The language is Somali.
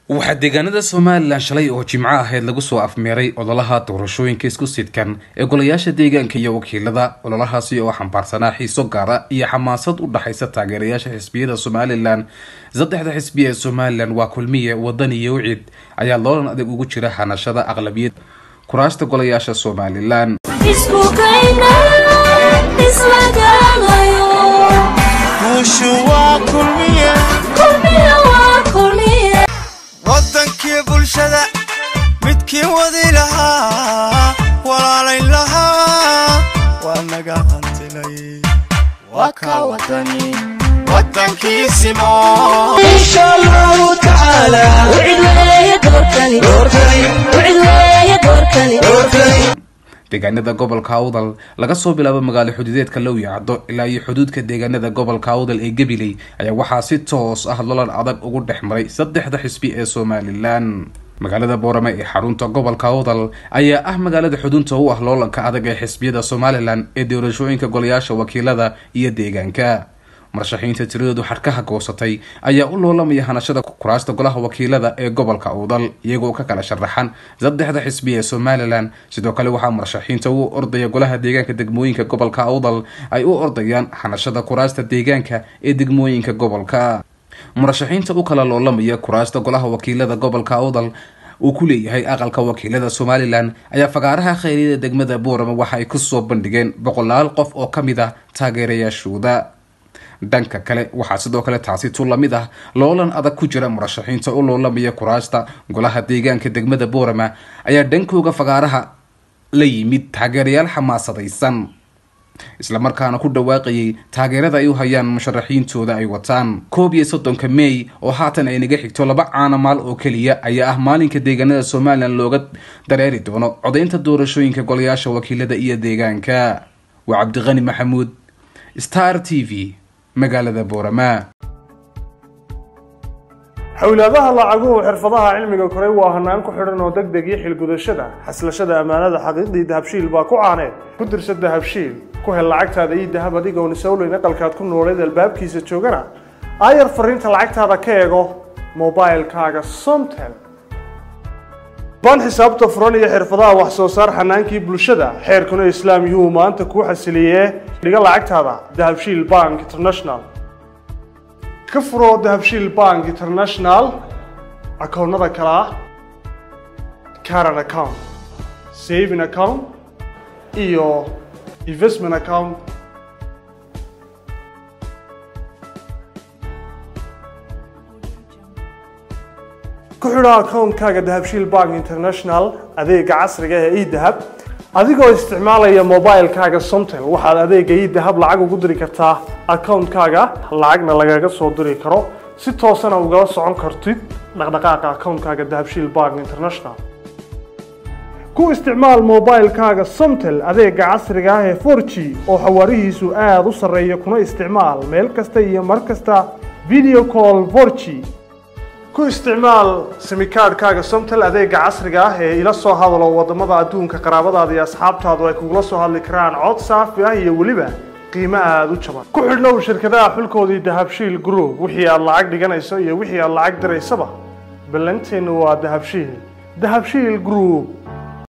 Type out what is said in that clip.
waxaa deegaanada somalilan shalay oo jimco ahayd lagu soo afmeeray ololaha doorashooyinka isku sidkan ee golayaasha deegaanka iyo wakiilada ololahaasi oo xambaarsanaa xiiso gaara iyo xamaasad u dhaxaysa taageerayaasha xisbiyada somalilan saddexda xisbi ee somalilan waa kulmiye wadan iyo wicid ayaa loolan adag ugu jira hanashada aqlabiyad kuraasta golayaasha somalilan wadankii bulshada midkii wadi lahaa walaalayn lahaa waa naga hantilay waa ka wadani wadankiisimo insha allahu tacaala deegaanada gobolka awdal laga soo bilaabo magaalo xuduudeedka lowyacdo ilaa iyo xuduudka deegaanada gobolka awdal ee gabiley ayaa waxaa si toos ah lolan adag ugu dhex maray saddexda xisbi ee somalilan magaalada boorame ee xarunta gobolka awdal ayaa ah magaalada xudunta u ah loolanka adag ee xisbiyada somalilan ee doorashooyinka golayaasha wakiilada iyo deegaanka marashaxiinta tiradoodu xarkaha goosatay ayaa u loolamaya hanashada kuraasta golaha wakiilada ee gobolka awdal iyagoo ka kala sharaxan saddexda xisbi ee somalilan sidoo kale waxaa marashaxiinta u ordaya golaha deegaanka degmooyinka gobolka awdal ay u ordayaan hanashada kuraasta deegaanka ee degmooyinka gobolka murashaxiinta u kala loolamaya kuraasta golaha wakiilada gobolka awdal uu ku leeyahay aqalka wakiilada somalilan ayaa fagaaraha khayriyada degmada boorama waxa ay kusoo bandhigeen boqolaal qof oo ka mid ah taageerayaashooda dhanka kale waxaa sidoo kale taasi tu lamid ah loolan adag ku jira murashaxiinta u loolamaya kuraasta golaha deegaanka degmada boorama ayaa dhankooga fagaaraha la yimid taageerayaal xamaasadaysan islamarkaana ku dhawaaqayay taageerada ay u hayaan musharaxiintooda ay wataan koob iyo soddonka mey oo haatan ay naga xigto laba caana maal oo keliya ayaa ah maalinka deegaanada somalilan looga dareeri doono codaynta doorashooyinka golayaasha wakiilada iyo deegaanka waa cabdiqani maxamuud star t v magaalada boorama xowlaadaha lacaguhu xirfadaha cilmiga koray waa hanaan ku xidhan oo deg deg iyo xilgudashada xaslashada ammaanada xaqiiqdii dahabshiil baa ku caaneed ku dirsa dahabshiil ku hel lacagtaada iyo dahab adigoon isowleyn aqalkaad ku nooleed albaabkiisa joogana aayar fariinta lacagtaada ka eego mobilkaaga somtel ban xisaabta furan iyo xirfadaha wax soo saar xanaankii bulshada xeerkuna islaam yuhu maanta kuu xasiliyee dhiga lacagtaada dahabshiil bank international ka furo dahabshiil bank international akoonnada kale ah caran account saving account iyo investment account ku xidho akoonkaaga dahabshiil bank international adeega casriga ee edahab adigoo isticmaalaya mobilkaaga somtel waxaad adeega edahab lacag ugu diri kartaa akoonkaaga lacagna lagaga soo diri karo si toosana ugala socon kartid dhaqdhaqaaqa akoonkaaga dahabshiil bank international ku isticmaal mobilkaaga somtel adeega casriga ah ee forg oo xawaarihiisu aada u sarreeya kuna isticmaal meel kasta iyo mar kasta video call forg ku isticmaal simikaadhkaaga somtel adeega casriga ah ee ila soo hadalo wadamada adduunka qaraabadaada iyo asxaabtaadu ay kugula soo hadli karaan cod saafi ah iyo weliba qiimo aada u jaban ku xidhnow shirkadaha xulkoodii dahabshiil group wixii aad lacag dhiganayso iyo wixii aad lacag diraysaba ballanteennu waa dahabshiil dahabshiil group